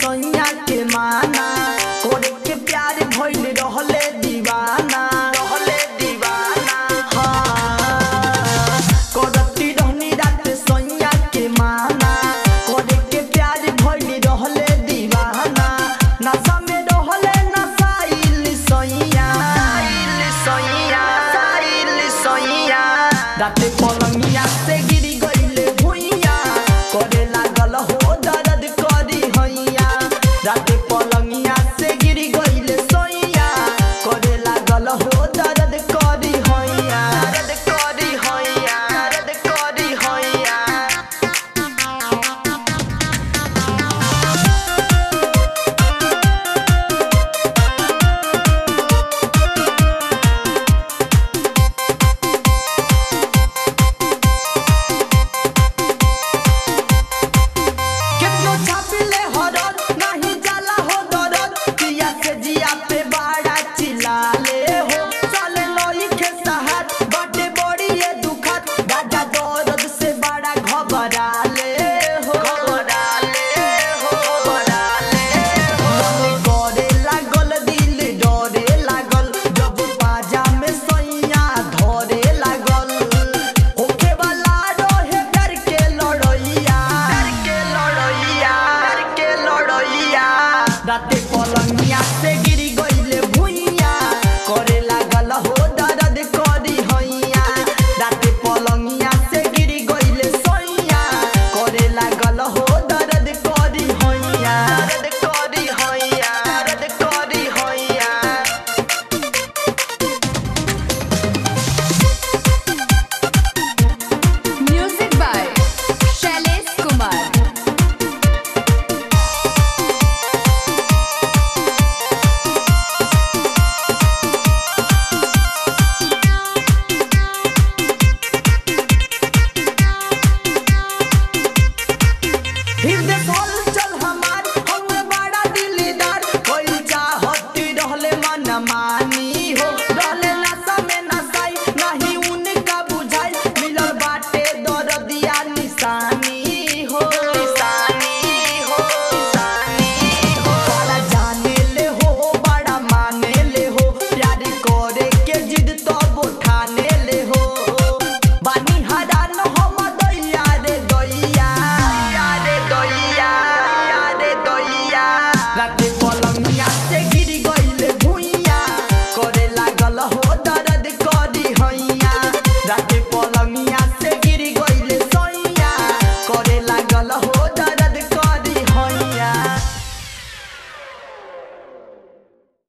सैया के माना करे के प्यार भइल रहले दीवाना रहले दीवाना हाँ करती रहनी रात सैया के माना करे के प्यार भइल रहले दीवाना नशा में रहले नशाइल सैया सैया साइल सैया राते पलंगिया से गिरी गइले भुइया करे लागल हो दर्द करी हैया राते पलंगिया से गिरी गइले सैया करे लागल हो दर्द करी हैया दर्द करी हैया दर्द करी हैया केतनो छापिले हरद नाही जाला हो दरद पिया से जिया पे बाड़ा चिल्लाले हो चले लोई के सहात बाटे बड़ी ये दुखत दादा दर्द से बड़ा घबराले हो घबराले हो घबराले हो मन करे लागल दिल डरे लागल जब बाजा में सैया धरे लागल होखे वाला रहे डर के लड़ैया डर के लड़ैया डर के लड़ैया राते पलंगिया से गिरी गइले भुइया करे लागल हो दर्द करी हैया राते पलंगिया से गिरी गइले सैया करे लागल हो दर्द करी हैया दर्द करी हैया दर्द करी हैया Music by Shailesh Kumar. हृदय खोल चल हमार हम बड़ा दिलदार कोई चाहती रहले मन मानी हो रहले नशा में नशाई नहीं उनका बुझाई मिलल बाटे दर्दिया निशानी हो निशानी हो निशानी हो बड़ा जाने ले हो बड़ा माने ले हो प्यार करे के जिद तो उठाने ले हो बानी हरान हम दैया रे दैया रे दैया रे दैया राते पलंग